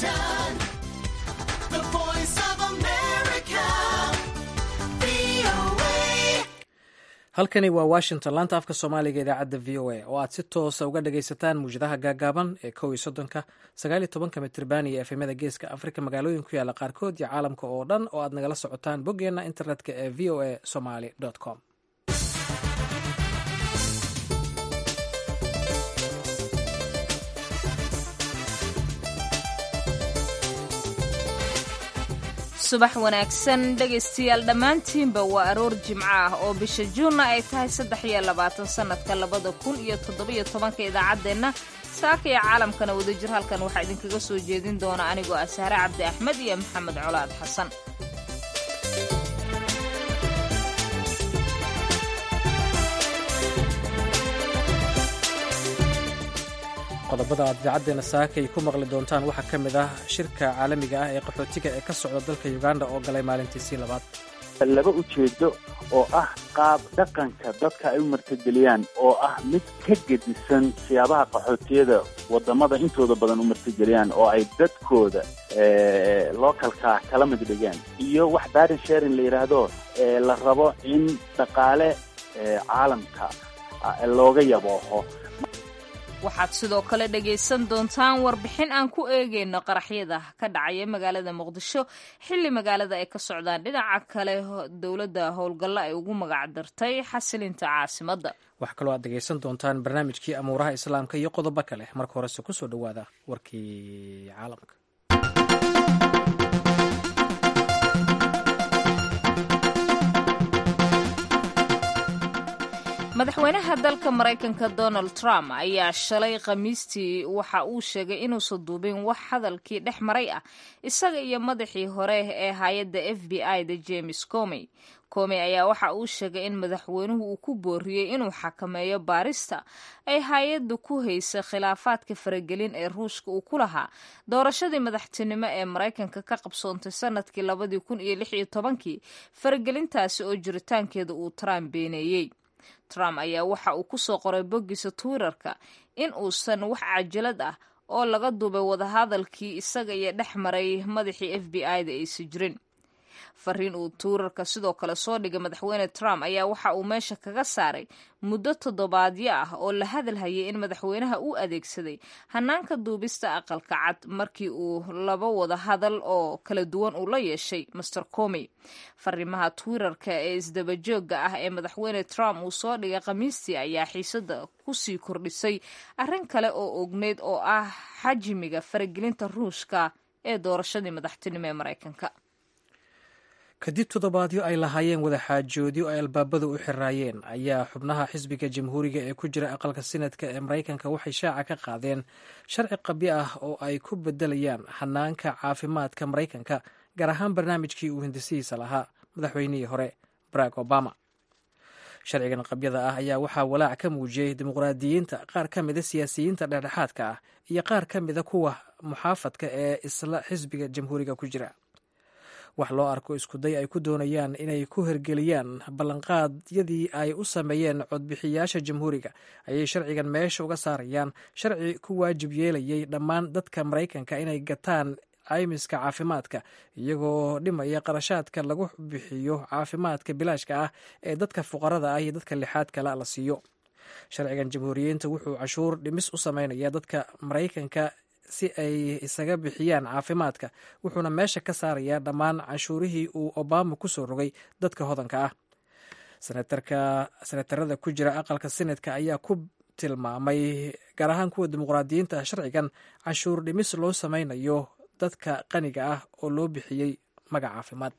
Washington, the voice of America, VOA. halkani waa washington laanta afka soomaaliga idaacadda v o a oo aad si toosa uga dhagaysataan muwjadaha gaagaaban ee kow iyo soddonka sagaal iyo tobanka mitriban iyo efemyada geeska afrika magaalooyin ku yaalla qaarkood iyo caalamka oo dhan oo aad nagala socotaan boggeenna internetka ee v o a somaly com subax wanaagsan dhegaystayaal dhammaantiinba waa aroor jimco ah oo bisha juunna ay tahay saddex iyo labaatan sannadka labada kun iyo toddobiyo tobanka idaacaddeenna saaka iyo caalamkana wadajir halkan waxaa idinkaga soo jeedin doona anigoo ah sahre cabdi axmed iyo maxamed colaad xasan qodobada aad idaacaddeena saakay ku maqli doontaan waxaa ka mid ah shirka caalamiga ah ee qaxootiga ee ka socda dalka uganda oo galay maalintiisii labaad laba ujeedo oo ah qaab dhaqanka dadka ay u martigeliyaan oo ah mid ka gedisan siyaabaha qaxootiyada wadamada intooda badan u martigeliyaan oo ay dadkooda localka kala mid dhigaan iyo wax barin sharing la yidhaahdo la rabo in dhaqaale caalamka looga yabooho waxaad sidoo kale dhagaysan doontaan warbixin aan ku eegayno qaraxyada ka dhacaya magaalada muqdisho xilli magaalada ay ka socdaan dhinaca kale dowladda howlgallo ay ugu magac dartay xasilinta caasimadda waxaa kaloo aad dhegaysan doontaan barnaamijkii amuuraha islaamka iyo qodobo kale marka horese kusoo dhowaada warkii caalamka madaxweynaha dalka maraykanka donald trump ayaa shalay khamiistii waxa uu sheegay inuusan duubin wax hadalkii dhex maray ah isaga iyo madaxii hore ee hay-adda f b i da james comey comey ayaa waxa uu sheegay in madaxweynuhu uu ku booriyey inuu xakameeyo baarista ay hay-addu ku haysa khilaafaadka faragelin ee ruushka uu ku lahaa doorashadii madaxtinimo ee maraykanka ka qabsoontay sanadkii labadii kun iyo lix iyo tobankii faragelintaasi oo jiritaankeeda uu trump beeneeyey trump ayaa waxa uu ku soo qoray boggiisa twitterka in uusan wax cajalad ah oo laga duubay wadahadalkii isaga iyo dhex maray madaxii f b i da aysa jirin fariin uu twitterka sidoo kale soo dhigay madaxweyne trump ayaa waxa uu meesha kaga saaray muddo toddobaadyo ah oo la hadalhayay in madaxweynaha uu adeegsaday hanaanka duubista aqalka cad markii uu laba wada hadal oo kala duwan uu la yeeshay master comey fariimaha twitterka ee isdabajooga ah ee madaxweyne trump uu soo dhigay khamiistii ayaa xiisada kusii kordhisay arrin kale oo ogneyd oo ah xajmiga faragelinta ruushka ee doorashadii madaxtinimo ee maraykanka kadib toddobaadyo ay lahaayeen wadaxaajoodyo ay albaabadu u xiraayeen ayaa xubnaha xisbiga jamhuuriga ee ku jira aqalka sinadka ee maraykanka waxay shaaca ka qaadeen sharci qabyo ah oo ay ku bedelayaan xanaanka caafimaadka maraykanka gaar ahaan barnaamijkii uu hindisihiisa lahaa madaxweynihii hore barack obama sharcigan qabyada ah ayaa waxaa walaac ka muujiyey dimuqraadiyiinta qaar ka mida siyaasiyiinta dhexdhexaadka ah iyo qaar ka mida kuwa muxaafadka ee isla xisbiga jamhuuriga ku jira wax loo arko iskuday ay ku doonayaan inay ku hergeliyaan ballanqaadyadii ay u sameeyeen codbixiyaasha jamhuuriga ayay sharcigan meesha uga saarayaan sharci ku waajib yeelayay dhammaan dadka maraykanka inay gataan caymiska caafimaadka iyagoo dhimaya qarashaadka lagu bixiyo caafimaadka bilaashka ah ee dadka fuqarada ah iyo dadka lixaad kale la siiyo sharcigan jamhuuriyiinta wuxuu cashuur dhimis u sameynaya dadka maraykanka si ay isaga bixiyaan caafimaadka wuxuuna meesha ka saarayaa dhammaan canshuurihii uu obama ku soo rogay dadka hodanka ah senatarada ku jira aqalka senatka ayaa ku tilmaamay gaar ahaan kuwa dimuqraadiyiinta ah sharcigan canshuur dhimis loo sameynayo dadka qaniga ah oo loo bixiyey magac caafimaad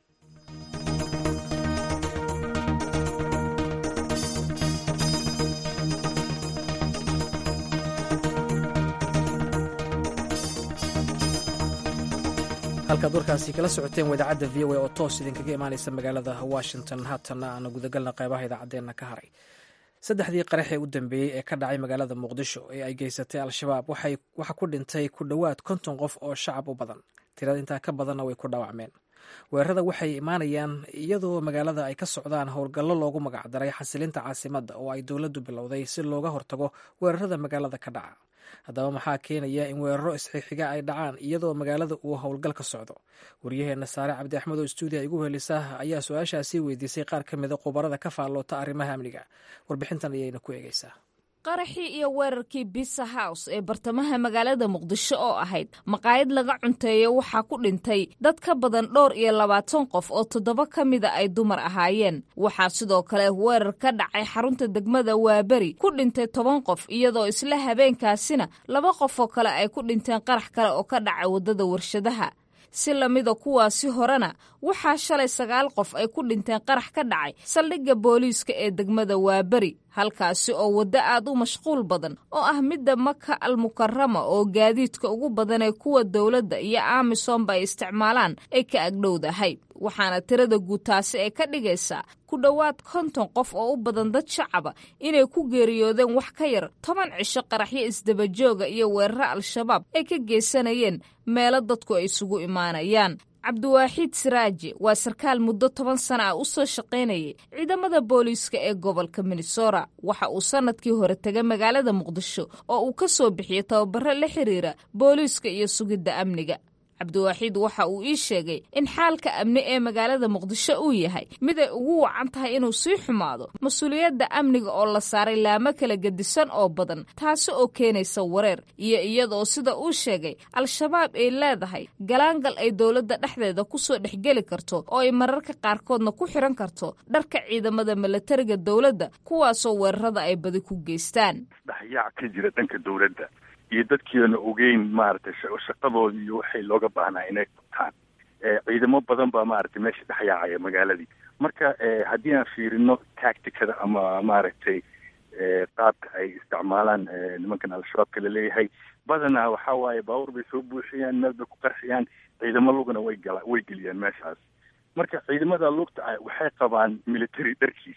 halkaad warkaasi kala socoteen waa idaacadda v o a oo toos idinkaga imaaneysa magaalada washington haatana aanu gudagalna qeybaha idaacaddeenna ka haray saddexdii qarax ee u dambeeyey ee ka dhacay magaalada muqdisho ee ay geysatay al-shabaab waxaa ku dhintay ku dhowaad konton qof oo shacab u badan tirada intaa ka badanna way ku dhaawacmeen weerarada waxay imaanayaan iyadoo magaalada ay ka socdaan howlgallo loogu magacdaray xasilinta caasimadda oo ay dowladdu bilowday si looga hortago weerarada magaalada ka dhaca haddaba maxaa keenaya in weeraro isxixiga ay dhacaan iyadoo magaalada uu howlgal ka socdo waryaheena saare cabdi axmed oo stuudiya igu helisa ayaa su-aashaasi weydiisay qaar ka mida khubarada ka faalloota arrimaha amniga warbixintan ayayna ku eegeysaa qaraxii iyo weerarkii bisa house ee bartamaha magaalada muqdisho oo ahayd maqaayad laga cunteeyo waxaa ku dhintay dad ka badan dhowr iyo labaatan qof oo toddoba ka mida ay dumar ahaayeen waxaa sidoo kale weerar ka dhacay xarunta degmada waaberi ku dhintay toban qof iyadoo isla habeenkaasina laba qof oo kale ay ku dhinteen qarax kale oo ka dhacay waddada warshadaha si lamida kuwaasi horena waxaa shalay sagaal qof ay ku dhinteen qarax ka dhacay saldhigga booliiska ee degmada waaberi halkaasi oo waddo aad u mashquul badan oo ah midda maka almukarama oo gaadiidka ugu badan ee kuwa dowladda iyo amisomba ay isticmaalaan ay ka agdhowdahay waxaana tirada guud taasi ay ka dhigaysaa ku dhowaad konton qof oo u badan dad shacaba inay ku geeriyoodeen wax ka yar toban cisho qaraxyo isdabajooga iyo weeraro al-shabaab ay ka geysanayeen meelo dadku ay isugu imaanayaan cabdiwaaxiid siraaji waa sarkaal muddo toban sana ah u soo shaqaynayay ciidamada booliiska ee gobolka minnesota waxa uu sannadkii hore tegay magaalada muqdisho oo uu ka soo bixiyey tababaro la xiriira booliiska iyo sugidda amniga cabdiwaaxiid waxa uu ii sheegay in xaalka amni ee magaalada muqdisho uu yahay mid ay ugu wacan tahay inuu sii xumaado mas-uuliyadda amniga oo la saaray laamo kala gedisan oo badan taasi oo keenaysa wareer iyo iyadaoo sida uu sheegay al-shabaab ay leedahay galaangal ay dowladda dhexdeeda kusoo dhexgeli karto oo ay mararka qaarkoodna ku xiran karto dharka ciidamada milatariga dowladda kuwaasoo weerarada ay badi ku geystaan dhexyaac ka jira dhanka dowladda iyo dadkiiana ogeyn maaragtay shaqadoodii iyo waxay looga baahnaa inay qabtaan ciidamo badan baa maaragtay meesha dhexyaacaya magaaladii marka haddii aan fiirino tacticada ama maaragtay qaabka ay isticmaalaan nimankan al-shabaabka laleeyahay badanaa waxaa waaye baabuur bay soo buuxiyaan meel bay ku qarxiyaan ciidamo lugana way gala way geliyaan meeshaas marka ciidamada lugta ah waxay qabaan military dharkiis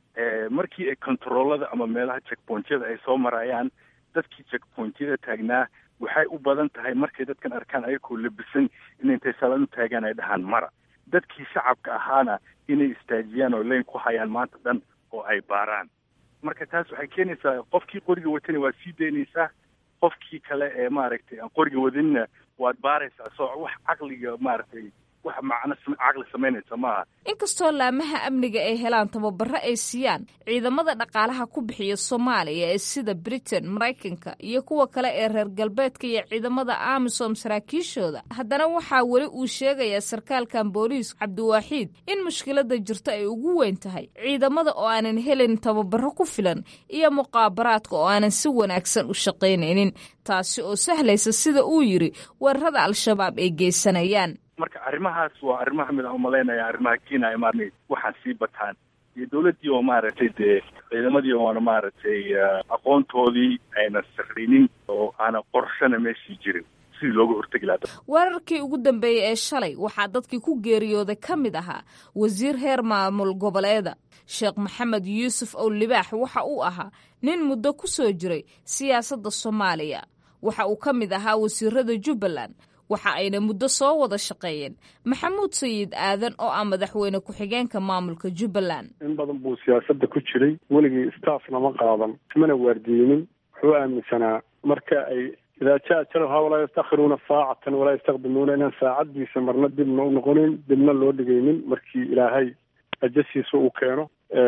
markii ay controllada ama meelaha checkpointyada ay soo marayaan dadkii checkpointyada taagnaa waxay u badan tahay markay dadkan arkaan ayagoo labisan in intay salaan u taagaan ay dhahaan mara dadkii shacabka ahaana inay istaajiyaan oo leyn ku hayaan maanta dhan oo ay baaraan marka taas waxay keenaysaa qofkii qoriga watana waad sii daynaysaa qofkii kale ee maaragtay aan qoriga wadanina waad baaraysaa soo wax caqliga maaragtay wax macno caqli samaynaysa maaha inkastoo laamaha amniga ay helaan tababaro ay siiyaan ciidamada dhaqaalaha ku bixiya soomaaliya ee sida britain maraykanka iyo kuwa kale ee reer galbeedka iyo ciidamada amisom saraakiishooda haddana waxaa weli uu sheegayaa sarkaalkan booliis cabdiwaaxiid in mushkilada jirto ay ugu weyn tahay ciidamada oo aanan helin tababaro ku filan iyo muqaabaraadka oo aanan si wanaagsan u shaqaynaynin taasi oo sahlaysa sida uu yidhi weerarada al-shabaab ay geysanayaan marka arrimahaas waa arrimaha mid aan umalaynaya arrimaha keenaya maaragtay waxaan sii bataan iyo dowladdii oo maaragtay dee ciidamadii oona maaragtay aqoontoodii ayna sakrinin oo aana qorshana meeshii jirin sidii looga hortegi lahaa weerarkii ugu dambeeyey ee shalay waxaa dadkii ku geeriyooday ka mid ahaa wasiir heer maamul goboleeda sheekh maxamed yuusuf ow libaax waxa uu ahaa nin muddo ku soo jiray siyaasadda soomaaliya waxa uu ka mid ahaa wasiirada jubbaland waxa ayna muddo soo wada shaqeeyeen maxamuud sayid aadan oo ah madaxweyne ku-xigeenka maamulka jubbaland in badan buu siyaasadda ku jiray weligii staffna ma qaadan ismana waardiyeynin wuxuu aaminsanaa marka ay idaa jaa jalha walaa yastakhiruuna saacatan walaa yastaqdimuuna inaan saacaddiisa marna dibna u noqonin dibna loo dhigaynin markii ilaahay ajasiisa uu keeno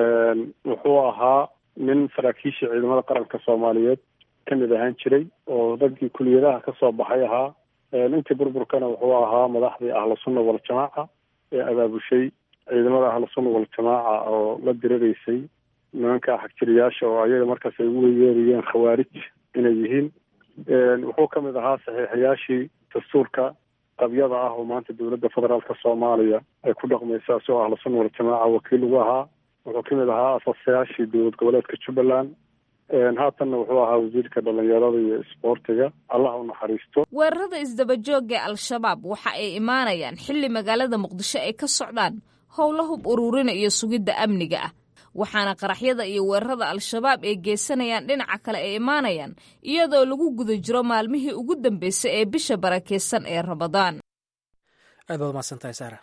wuxuu ahaa nin saraakiisha ciidamada qaranka soomaaliyeed ka mid ahaan jiray oo raggii kuliyadaha ka soo baxay ahaa intii burburkana wuxuu ahaa madaxdii ahlusunna waljamaaca ee abaabushay ciidamada ahlusunna waljamaaca oo la diriraysay nimanka xagjiriyaasha oo ayaga markaas ay ugu yeerayeen khawaarij inay yihiin wuxuu ka mid ahaa saxiixayaashii dastuurka qabyada ah oo maanta dowladda federaalka soomaaliya ay ku dhaqmaysa isagoo ahlusunna waljamaaca wakiil ugu ahaa wuxuu ka mid ahaa asaasayaashii dowlad goboleedka jubbaland haatanna wuxuu ahaa wasiirka dhallinyarada iyo isboortiga allah u naxariisto weerarada isdabajooga ee al-shabaab waxa ay imaanayaan xilli magaalada muqdisho ay ka socdaan howlo hub ururina iyo sugidda amniga ah waxaana qaraxyada iyo weerarada al-shabaab ay geysanayaan dhinaca kale ay imaanayaan iyadoo lagu guda jiro maalmihii ugu dambeysay ee bisha barakeysan ee ramadaan aad baad umahadsantahay saara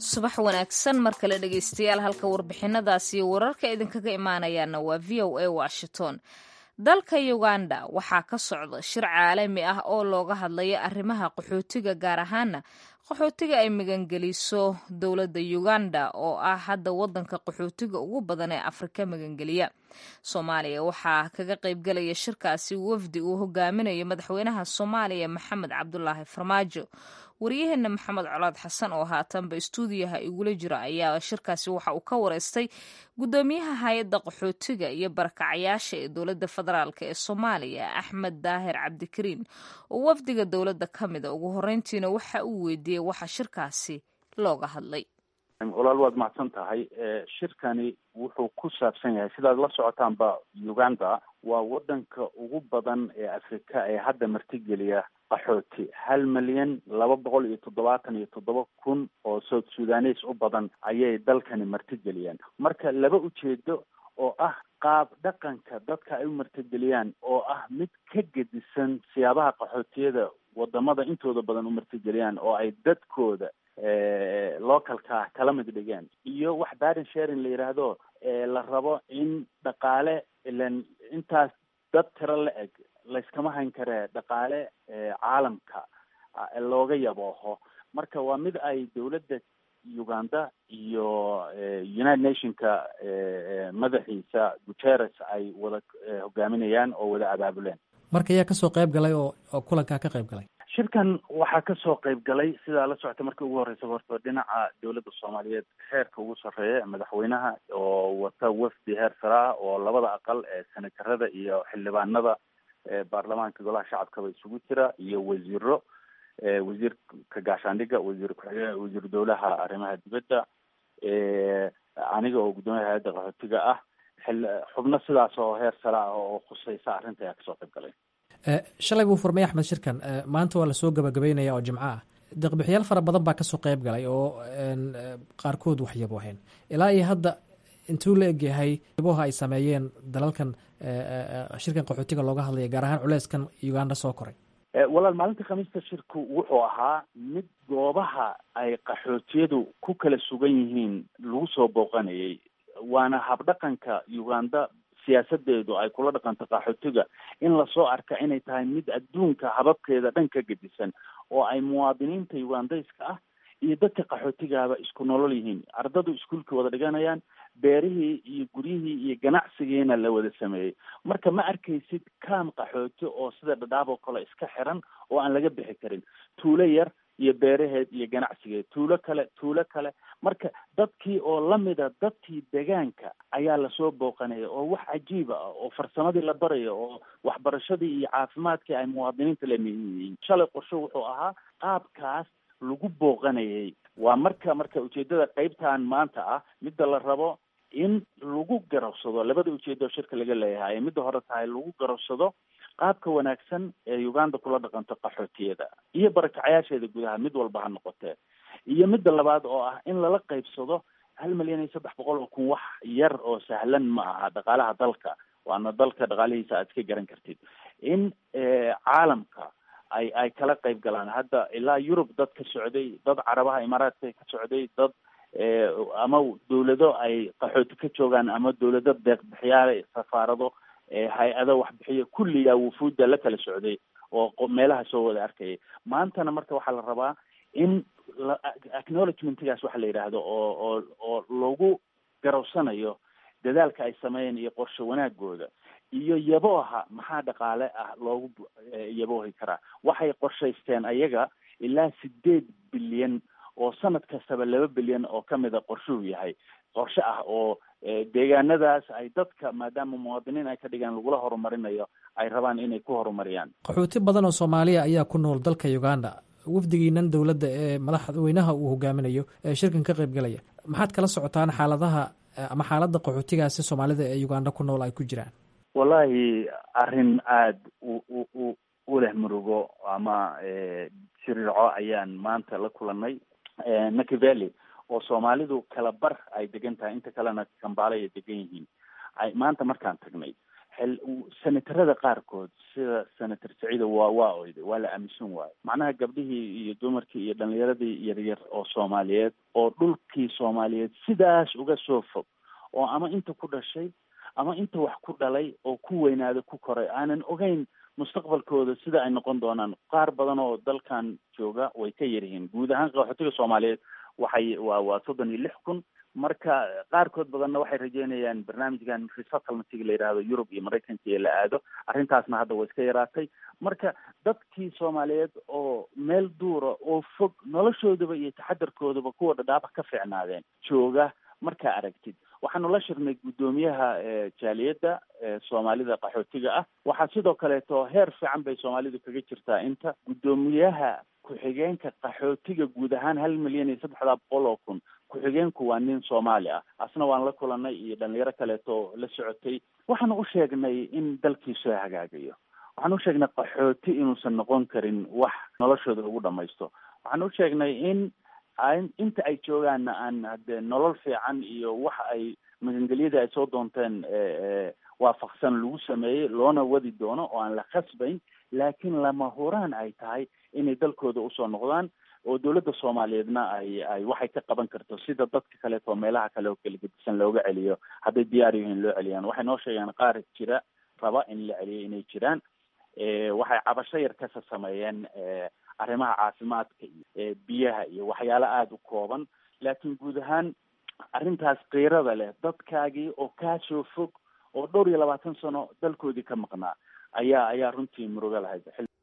subax wanaagsan mar kale dhegaystayaal halka warbixinadaasi iyo wararka idinkaga imaanayaana waa v o a washington dalka uganda waxaa ka socda shir caalami ah oo looga hadlaya arrimaha qaxootiga gaar ahaana qaxootiga ay magangeliso dowladda uganda oo ah hadda wadanka qaxootiga ugu badan ee afrika magangeliya soomaaliya waxaa kaga qaybgelaya shirkaasi wafdi uu hogaaminayo madaxweynaha soomaaliya maxamed cabdulaahi farmaajo waryaheena maxamed colaad xasan oo haatanba istuudiyaha igula jira ayaa shirkaasi waxa uu ka wareystay gudoomiyaha hay-adda qaxootiga iyo barakacayaasha ee dowladda federaalk ee soomaaliya axmed daahir cabdikariin oo wafdiga dowladda ka mida ugu horeyntiina waxa uu weydiiyey waxa shirkaasi looga hadlay walaal waad mahadsan tahay shirkani wuxuu ku saabsan yahay sidaad la socotaanba uganda waa wadanka ugu badan ee afrika ee hadda martigeliya qaxooti hal milyan laba boqol iyo toddobaatan iyo toddoba kun oo south sudanes u badan ayay dalkani martigeliyaan marka laba ujeedo oo ah qaab dhaqanka dadka ay u martigeliyaan oo ah mid ka gedisan siyaabaha qaxootiyada wadamada intooda badan u martigeliyaan oo ay dadkooda localka kala mid dhigeen iyo wax barin sharing la yidhaahdo la rabo in dhaqaale ilan intaas dad tiro la eg layskama hayn karee dhaqaale caalamka looga yabooho marka waa mid ay dowladda uganda iyo united nationka madaxiisa guterres ay wada hogaaminayaan oo wada abaabuleen marka ayaa kasoo qayb galay oo oo kulankaa ka qayb galay shirkan waxaa kasoo qayb galay sidaa la socota markii ugu horreysa horta dhinaca dowladda soomaaliyeed heerka ugu sarreeya madaxweynaha oo wata wafdi heer sare ah oo labada aqal ee senatarada iyo xildhibaanada baarlamaanka golaha shacabkaba isugu jira iyo wasiiro wasiirka gaashaandhigga wasiir ku-xigeen wasiir dowlaha arrimaha dibadda aniga oo guddoomiyaha hay-adda qaxootiga ah xubno sidaas oo heer sare ah oo khuseysa arrinta ayaa kasoo qayb galay shalay buu furmay axmed shirkan maanta waa lasoo gabagabeynaya oo jimco ah deeqbixiyaal fara badan baa kasoo qayb galay oo qaarkood waxyabo ahayn ilaa iyo hadda intuu la egyahay yaboha ay sameeyeen dalalkan shirkan qaxootiga looga hadlaya gaar ahaan culeyskan uganda soo koray walaal maalinta khamiista shirku wuxuu ahaa mid goobaha ay qaxootiyadu ku kala sugan yihiin lagu soo booqanayay waana habdhaqanka uganda siyaasadeedu ay kula dhaqanto qaxootiga in lasoo arka inay tahay mid adduunka hababkeeda dhan ka gedisan oo ay muwaadiniinta ugandayska ah iyo dadka qaxootigaaba isku nolol yihiin ardadu iskuolka wada dhiganayaan beerihii iyo guryihii iyo ganacsigiina la wada sameeyey marka ma arkaysid kaam qaxooti oo sida dhadhaab oo kale iska xiran oo aan laga bixi karin tuulo yar iyo beeraheed iyo ganacsigeed tuulo kale tuulo kale marka dadkii oo lamida dadkii degaanka ayaa lasoo booqanaya oo wax cajiiba ah oo farsamadii la barayo oo waxbarashadii iyo caafimaadkii ay muwaadiniinta lamiyihiin shalay qorsho wuxuu ahaa qaabkaas lagu booqanayay waa marka marka ujeedada qeybtan maanta ah midda la rabo in lagu garabsado labada ujeedo shirka laga leeyahay midda hore tahay lagu garabsado qaabka wanaagsan ee uganda kula dhaqanto qaxootiyada iyo barakacayaasheeda gudaha mid walba ha noqotee iyo midda labaad oo ah in lala qeybsado hal milyan iyo saddex boqol oo kun wax yar oo sahlan ma aha dhaqaalaha dalka waana dalka dhaqaalihiisa aad iska garan kartid in caalamka ay ay kala qayb galaan hadda ilaa yurub dad ka socday dad carabaha imaaraadka ka socday dad ama dawlado ay qaxooti ka joogaan ama dawlado deeqbixiyaale safaarado hay-ado waxbixiyo kulligaa wufuudda la kala socday oo meelaha soo wada arkayay maantana marka waxaa la rabaa in acknowledgementgaas waxa la yidhaahdo oo oo oo lagu garowsanayo dadaalka ay sameeyeen iyo qorshe wanaagooda iyo yabooha maxaa dhaqaale ah loogu yaboohi karaa waxay qorshaysteen ayaga ilaa sideed bilyan oo sanad kastaba laba bilyan oo kamida qorshuhu yahay qorshe ah oo deegaanadaas ay dadka maadaama muwaadiniin ay ka dhigaan lagula horumarinayo ay rabaan inay ku horumariyaan qaxooti badan oo soomaaliya ayaa ku nool dalka uganda wafdigiinan dowladda ee madaxweynaha uu hogaaminayo ee shirkan ka qayb galaya maxaad kala socotaan xaaladaha ama xaaladda qaxootigaasi soomaalida ee uganda ku nool ay ku jiraan wallahi arrin aada u u u u leh murugo ama siriirco ayaan maanta la kulanay nakiveli oo soomaalidu kala bar ay degan tahay inta kalena kambaale ay degan yihiin ay maanta markaan tagnay xil senatarada qaarkood sida senator saciida waa waa oyday waa la aaminsan waayo macnaha gabdhihii iyo dumarkii iyo dhalinyaradii yaryar oo soomaaliyeed oo dhulkii soomaaliyeed sidaas uga soo fog oo ama inta ku dhashay ama inta wax ku dhalay oo ku weynaada ku koray aanan ogeyn mustaqbalkooda sida ay noqon doonaan qaar badan oo dalkan jooga way ka yaryihiin guud ahaan qaxootiga soomaaliyeed waxay waa waa soddon iyo lix kun marka qaarkood badanna waxay rajeynayaan barnaamijkan resettlementiga la yidhaahdo yurub iyo maraykanka iyo la aado arrintaasna hadda way iska yaraatay marka dadkii soomaaliyeed oo meel duura oo fog noloshoodaba iyo taxadarkoodaba kuwa dhadhaaba ka fiicnaadeen jooga markaa aragtid waxaanu la shirnay guddoomiyaha jaaliyadda soomaalida qaxootiga ah waxaa sidoo kaleeto heer fiican bay soomaalidu kaga jirtaa inta guddoomiyaha ku-xigeenka qaxootiga guud ahaan hal milyan iyo saddexdaa boqol oo kun ku-xigeenku waa nin soomaali ah asna waan la kulanay iyo dhalinyaro kaleeto la socotay waxaanu u sheegnay in dalkii soo hagaagayo waxaanu u sheegnay qaxooti inuusan noqon karin wax noloshooda lagu dhamaysto waxaanu u sheegnay in inta ay joogaanna aan hade nolol fiican iyo wax ay magangelyadii ay soo doonteen waafaqsan lagu sameeyey loona wadi doono oo aan la khasbayn laakiin lama huraan ay tahay inay dalkooda usoo noqdaan oo dowladda soomaaliyeedna ay ay waxay ka qaban karto sida dadka kaleeto meelaha kale oo kala gedisan looga celiyo hadday diyaar yihiin loo celiyaan waxay noo sheegaan qaar jira raba in la celiyo inay jiraan waxay cabasho yar kasa sameeyeen arrimaha caafimaadka iyo biyaha iyo waxyaalo aada u kooban laakiin guud ahaan arrintaas kiirada leh dadkaagii oo kaasoo fog oo dhowr iyo labaatan sano dalkoodii ka maqnaa ayaa ayaa runtii murugo lahayd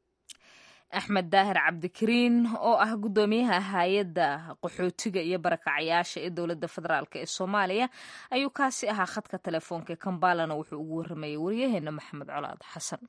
axmed daahir cabdikariin oo ah guddoomiyaha hay-adda qaxootiga iyo barakacayaasha ee dowladda federaalk ee soomaaliya ayuu kaasi ahaa khadka telefoonka ee kambalana wuxuu ugu warramayay waryaheena maxamed colaad xasan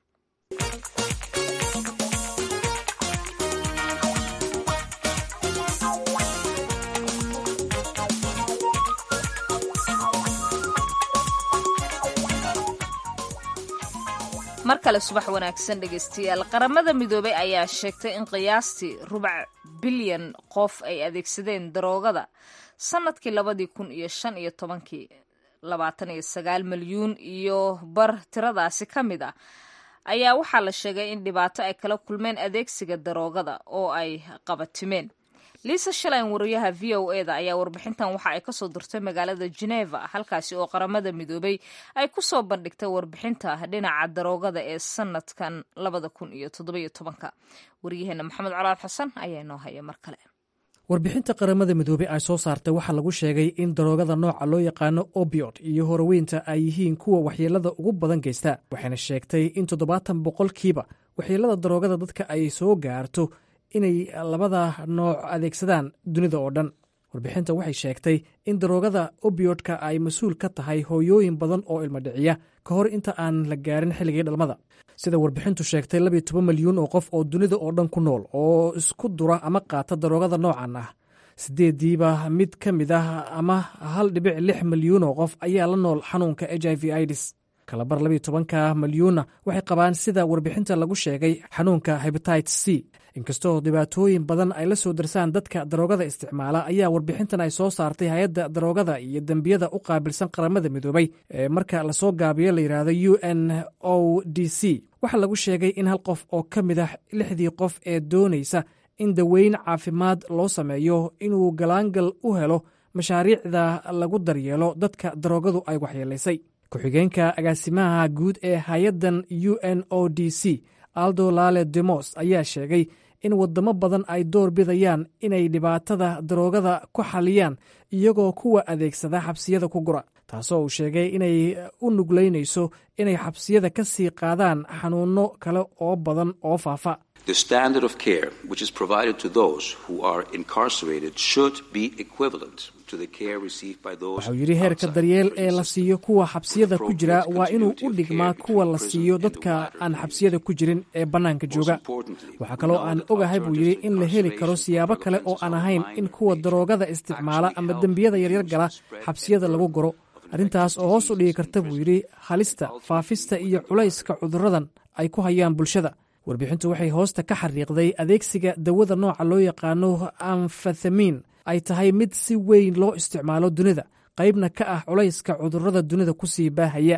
mar kale subax wanaagsan dhegeystayaal qaramada midoobay ayaa sheegtay in qiyaastii rubac bilyan qof ay adeegsadeen daroogada sanadkii labadii kun iyo shan iyo tobankii labaatan iyo sagaal milyuun iyo bar tiradaasi ka mid ah ayaa waxaa la sheegay in dhibaato ay kala kulmeen adeegsiga daroogada oo ay qabatimeen liisa shalayn wariyaha v o e da ayaa warbixintan waxa ay kasoo dirtay magaalada geneva halkaasi oo qaramada midoobay ay kusoo bandhigtay warbixinta dhinaca daroogada ee sanadkan labada kun iyo toddobiyo tobanka waryaheena maxamed colaad xasan ayaa inoo haya mar kale warbixinta qaramada midoobey ay soo saartay waxaa lagu sheegay in daroogada nooca loo yaqaano obiot iyo horoweynta ay yihiin kuwa waxyeelada ugu badan geysta waxayna sheegtay in toddobaatan boqolkiiba waxyeelada daroogada dadka ay soo gaarto inay labada nooc adeegsadaan dunida oo dhan warbixinta waxay sheegtay in daroogada obiodka ay mas-uul ka tahay hooyooyin badan oo ilmo dhiciya ka hor inta aan la gaarin xilligii dhalmada sida warbixintu sheegtay labiyo toban milyuun oo qof oo dunida oo dhan ku nool oo isku dura ama qaata daroogada noocan ah sideediiba mid ka mid ah ama hal dhibic lix milyuun oo qof ayaa la nool xanuunka h i v idis kalabar labiyo tobanka milyuunna waxay qabaan sida warbixinta lagu sheegay xanuunka hebatites c inkastoo dhibaatooyin badan ay la soo darsaan dadka daroogada isticmaala ayaa warbixintan ay soo saartay hay-adda daroogada iyo dembiyada u qaabilsan qaramada midoobay ee marka lasoo gaabiyo la yidhaahdo u n o d c waxaa lagu sheegay in hal qof oo ka mid ah lixdii qof ee doonaysa in daweyn caafimaad loo sameeyo inuu galaangal u helo mashaariicda lagu daryeelo dadka daroogadu ay waxyeelaysay ku-xigeenka agaasimaha guud ee hay-addan u n o d c aldo lale demos ayaa sheegay in wadamo badan ay door bidayaan inay dhibaatada daroogada ku xaliyaan iyagoo kuwa adeegsada xabsiyada ku gura taasoo uu sheegay inay u nuglaynayso inay xabsiyada ka sii qaadaan xanuunno kale oo badan oo faafa The standard of care which is provided to those who are incarcerated should be equivalent to the care received by those wuxuu yidhi heerka daryeel ee la siiyo kuwa xabsiyada ku jira waa inuu u dhigmaa kuwa la siiyo dadka aan xabsiyada ku jirin ee bannaanka jooga waxaa kaloo aan ogahay buu yidhi in la heli karo siyaabo kale oo aan ahayn in kuwa daroogada isticmaala ama dembiyada yaryar gala xabsiyada lagu goro arrintaas oo hoos u dhigi karta buu yidhi halista faafista iyo culayska cudurradan ay ku hayaan bulshada warbixintu waxay hoosta ka xariiqday adeegsiga dawada nooca loo yaqaano amfathamiin ay tahay mid si weyn loo isticmaalo dunida qaybna ka ah culayska cudurrada dunida ku sii baahaya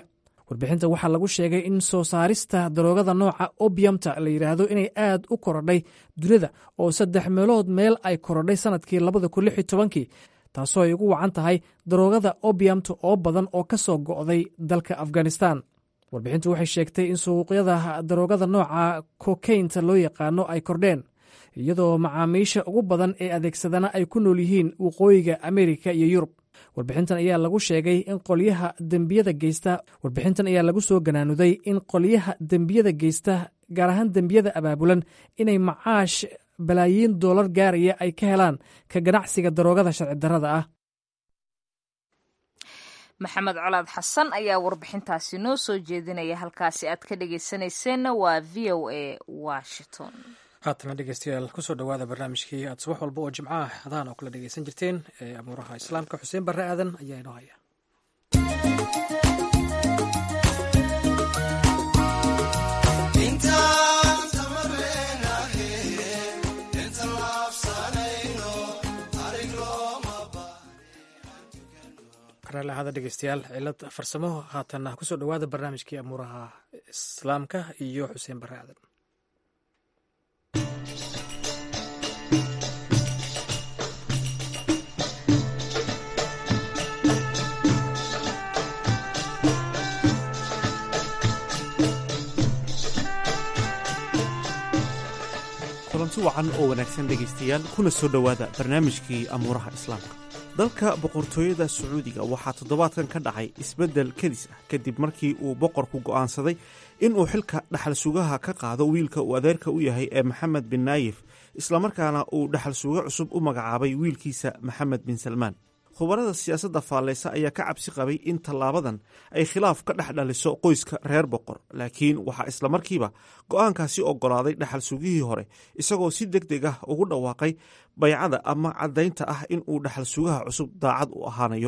warbixinta waxaa lagu sheegay in soo saarista daroogada nooca obiumta la yidhaahdo inay aad u korodhay dunida oo saddex meelood meel ay korodhay sanadkii labada kun lix iyo tobankii taasoo ay ugu wacan tahay daroogada obiumta oo badan oo ka soo go'day dalka afghanistan warbixintu waxay sheegtay in suuqyada daroogada nooca kokaynta loo yaqaano ay kordheen iyadoo macaamiisha ugu badan ee adeegsadana ay ku nool yihiin waqooyiga amerika iyo yurub warbixintan ayaa lagu sheegay in qolyaha dembiyada geysta warbixintan ayaa lagu soo ganaanuday in qolyaha dembiyada geysta gaar ahaan dembiyada abaabulan inay macaash balaayiin doolar gaaraya ay ka helaan ka ganacsiga daroogada sharci darrada ah maxamed colaad xasan ayaa warbixintaasi noo soo jeedinaya halkaasi aad ka dhegeysanayseena waa v o a washington haatana dhegeystayaal kusoo dhowaada barnaamijkii aad subax walba oo jimco ah hadahan oo kala dhegeysan jirteen ee amuuraha islaamka xuseen barre aadan ayaa inoo haya karaalahada dhegeystayaal cilad farsamo haatana kusoo dhowaada barnaamijkii amuuraha islaamka iyo xuseen barre aadan kulanti wacan oo wanaagsan dhegaystayaal kuna soo dhowaada barnaamijkii amuuraha islaamka dalka boqortooyada sacuudiga waxaa toddobaadkan ka dhacay isbeddel kedis ah kadib markii uu boqorku go'aansaday inuu xilka dhaxal sugaha ka qaado wiilka uu adeerka u yahay ee maxamed bin naayif islamarkaana uu dhaxal suge cusub u magacaabay wiilkiisa maxamed bin salmaan khubarada siyaasadda faalleysa ayaa ka cabsi qabay in tallaabadan ay khilaaf ka dhex dhaliso qoyska reer boqor laakiin waxaa islamarkiiba go'aankaasi oggolaaday dhaxal sugihii hore isagoo si deg deg ah ugu dhawaaqay baycada ama caddaynta ah in uu dhaxal sugaha cusub daacad u ahaanayo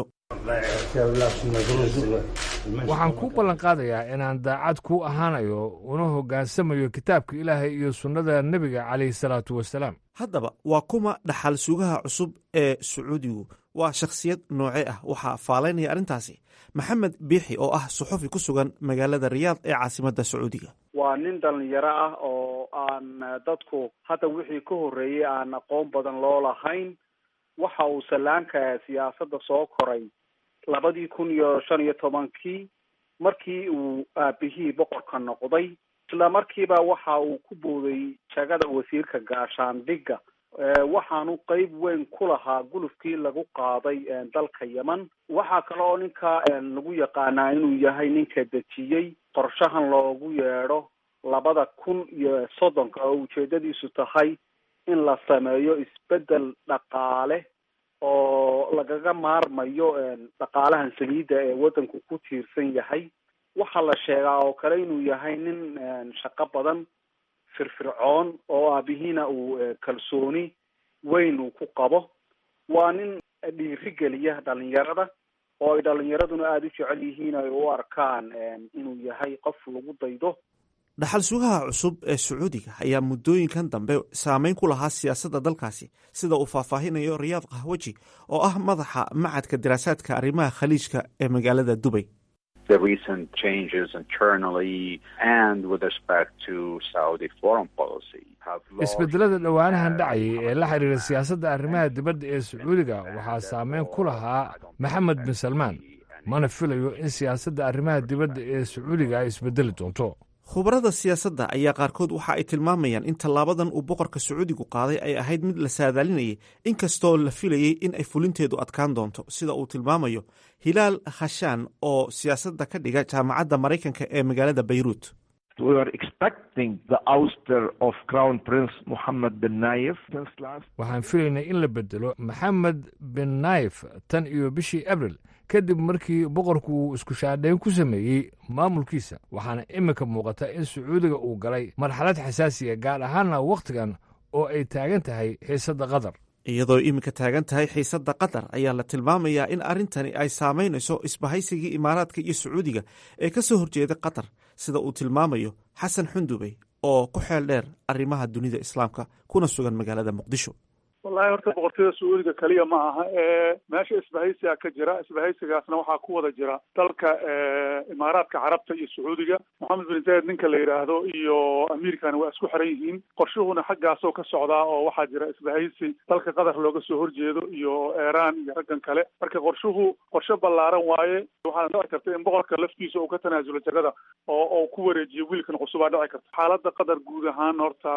waxaan kuu ballan qaadayaa inaan daacad kuu ahaanayo una hoggaansamayo kitaabka ilaahay iyo sunnada nebiga calayhi salaatu wasalaam haddaba waa kuma dhaxal sugaha cusub ee sacuudigu waa shakhsiyad nooce ah waxaa faalaynaya arrintaasi maxamed biixi oo ah suxufi ku sugan magaalada riyaad ee caasimadda sacuudiga waa nin dhalinyaro ah oo aan dadku hadda wixii ka horreeyey aan aqoon badan loo lahayn waxa uu sallaanka siyaasadda soo koray labadii kun iyo shan iyo tobankii markii uu aabihii boqorka noqday isla markiiba waxa uu ku booday jagada wasiirka gaashaandhigga waxaanu qeyb weyn ku lahaa gulufkii lagu qaaday dalka yemen waxaa kale oo ninka lagu yaqaanaa inuu yahay ninka dejiyey qorshahan loogu yeedho labada kun iyo soddonka oo ujeedadiisu tahay in la sameeyo isbeddel dhaqaale oo lagaga maarmayo dhaqaalahan saliidda ee waddanku ku tiirsan yahay waxaa la sheegaa oo kale inuu yahay nin shaqo badan firfircoon oo aabihiina uu kalsooni weyn uu ku qabo waa nin dhiirigeliya dhalinyarada oo ay dhalinyaraduna aada u jecel yihiin ay u arkaan inuu yahay qof lagu daydo dhaxal sugaha cusub ee sacuudiga ayaa muddooyinkan dambe saameyn ku lahaa siyaasadda dalkaasi sida uu faahfaahinayo riyaad kahwaji oo ah madaxa macadka diraasaadka arrimaha khaliijka ee magaalada dubay the recent changes internally and with respect to Saudi foreign policy have isbedelada dhowaanahan dhacayay ee la xiriira siyaasadda arrimaha dibadda ee sacuudiga waxaa saameyn ku lahaa maxamed bin salmaan mana filayo in siyaasadda arrimaha dibadda ee sacuudiga ay isbedeli doonto khubarada siyaasadda ayaa qaarkood waxa ay tilmaamayaan in tallaabadan uu boqorka sacuudigu qaaday ay ahayd mid la saadaalinayay inkastoo la filayey in ay fulinteedu adkaan doonto sida uu tilmaamayo hilaal khashaan oo siyaasadda ka dhiga jaamacadda maraykanka ee magaalada bayruut waxaan filaynay in la bedelo maxamed bin naif tan iyo bishii abril kadib markii boqorku uu isku shaadhayn ku sameeyey maamulkiisa waxaana iminka muuqata in sacuudiga uu galay marxalad xasaasiya gaar ahaanna wakhtigan oo ay taagan tahay xiisadda qatar iyadoo iminka taagan tahay xiisadda qatar ayaa la tilmaamayaa in arrintani ay saamaynayso isbahaysigii imaaraadka iyo sacuudiga ee ka soo horjeeda qatar sida uu tilmaamayo xasan xundubey oo ku xeel dheer arrimaha dunida islaamka kuna sugan magaalada muqdisho wallahi horta boqortooyada sacuudiga keliya ma aha ee meesha isbahaysiga ka jira isbahaysigaasna waxaa ku wada jira dalka imaaraadka carabta iyo sacuudiga moxamed bin zayed ninka la yidhaahdo iyo amiirkana waa isku xiran yihiin qorshuhuna xaggaasoo ka socdaa oo waxaa jira isbahaysi dalka qatar looga soo horjeedo iyo iiraan iyo raggan kale marka qorshuhu qorshe ballaaran waaye waxaana dhici karta in boqorka laftiisa uu ka tanaasulo jagada oo oo ku wareejiyo wiilkan cusubaa dhici karta xaaladda qatar guud ahaan horta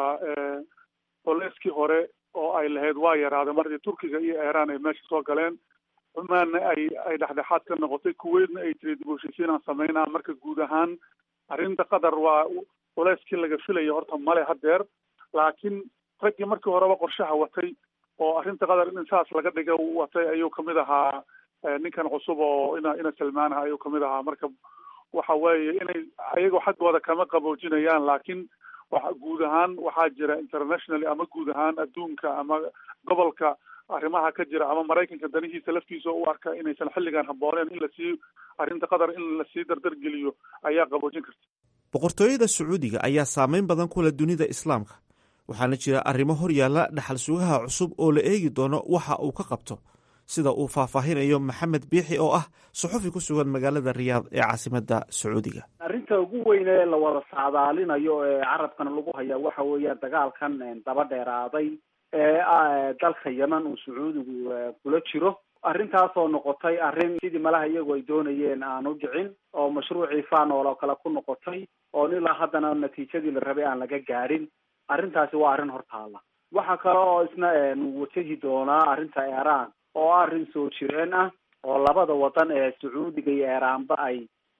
boleskii hore oo ay lahayd waa yaraaday markii turkiga iyo iiraan ay meesha soo galeen cumaanna ay ay dhexdhexaad ka noqotay kuweydna ay tiri dib u heshiisiinaan sameynaa marka guud ahaan arrinta qatar waa culeyskii laga filaya horta male hadeer laakiin raggii markii horeba qorshaha watay oo arrinta qatar in saas laga dhiga watay ayuu kamid ahaa ninkan cusub oo ina ina salmaanaha ayuu kamid ahaa marka waxa weeye inay ayagoo xaggooda kama qaboojinayaan laakiin waxa guud ahaan waxaa jira internationally ama guud ahaan adduunka ama gobolka arrimaha ka jira ama maraykanka danihiisa laftiisa u arka inaysan xilligan habbooneen in lasii arrinta qatar in lasii dardargeliyo ayaa qaboojin karta boqortooyada sacuudiga ayaa saameyn badan ku leh dunida islaamka waxaana jira arrimo hor yaalla dhaxal sugaha cusub oo la eegi doono waxa uu ka qabto sida uu faahfaahinayo maxamed biixi oo ah suxufi ku sugan magaalada riyaad ee caasimadda sacuudiga arrinta ugu weyn ee la wada saadaalinayo ee carabkana lagu hayaa waxa weeyaan dagaalkan daba dheeraaday ee dalka yemen uu sacuudigu kula jiro arrintaasoo noqotay arrin sidii malaha iyagu ay doonayeen aan u dhicin oo mashruucii fanol oo kale ku noqotay oon ilaa haddana natiijadii la rabay aan laga gaadhin arrintaasi waa arrin hortaala waxaa kale oo isna wajahi doonaa arrinta iiraan oo arrin soo jireen ah oo labada wadan ee sacuudiga iyo iiraanba ay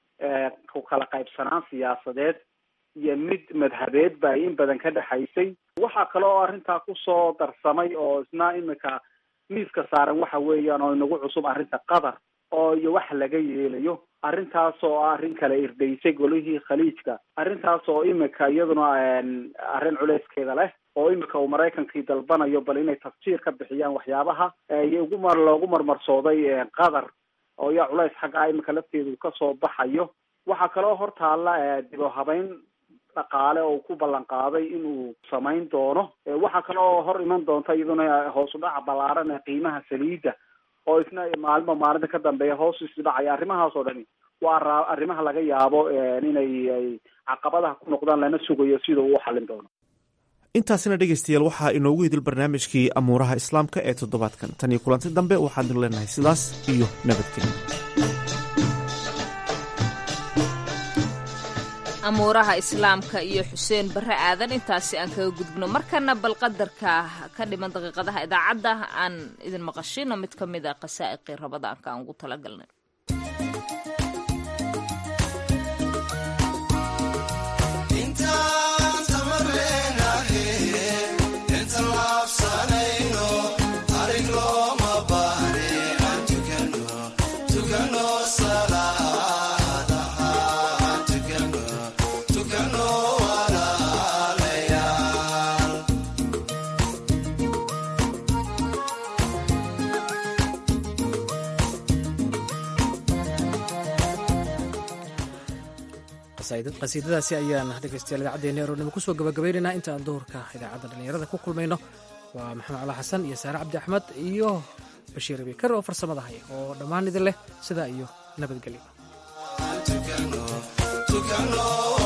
ku kala qaybsanaan siyaasadeed iyo mid madhabeedba ay in badan ka dhexaysay waxaa kale oo arrintaa kusoo darsamay oo isna imika miiska saaran waxa weeyaan oo inagu cusub arrinta qatar oo iyo wax laga yeelayo arrintaas oo ah arrin kale irdaysay golihii khaliijka arrintaas oo imika iyaduna arrin culeyskeeda leh oo imika uu maraykankii dalbanayo bal inay tafsiir ka bixiyaan waxyaabaha ugu mar loogu marmarsooday qatar oo yaa culays xaggaa imika lafteedu kasoo baxayo waxaa kaloo hortaalla dib o habeyn dhaqaale oo ku ballan qaaday inuu samayn doono waxaa kale oo hor iman doonta iyaduna hoos u dhaca ballaaran ee qiimaha saliidda oo isna maalmo maalinta ka dambeeya hoos isi dhacaya arrimahaas oo dhani waa arrimaha laga yaabo inay ay caqabadaha ku noqdaan lana sugayo sida uu xallin doono intaasina dhegaystayaal waxaa inoogu idil barnaamijkii amuuraha islaamka ee toddobaadkan tan iyo kulanti dambe waxaanu leenahay sidaas iyo nabadgelyo amuuraha islaamka iyo xuseen barre aadan intaasi aan kaga gudubno markana bal qadarka ka dhiman daqiiqadaha idaacadda aan idin maqashino mid ka mid a qasaa'iqii rabadaanka aan ugu talagalnay qasiidadaasi ayaan dhegeystayaal idaacaddeenna eroodnimo kusoo gabagabaynaynaa inta aan duhurka idaacadda dhallinyarada ku kulmayno waa maxamed cala xasan iyo saare cabdi axmed iyo bashiir abikar oo farsamada haya oo dhammaan idin leh sidaa iyo nabadgelyo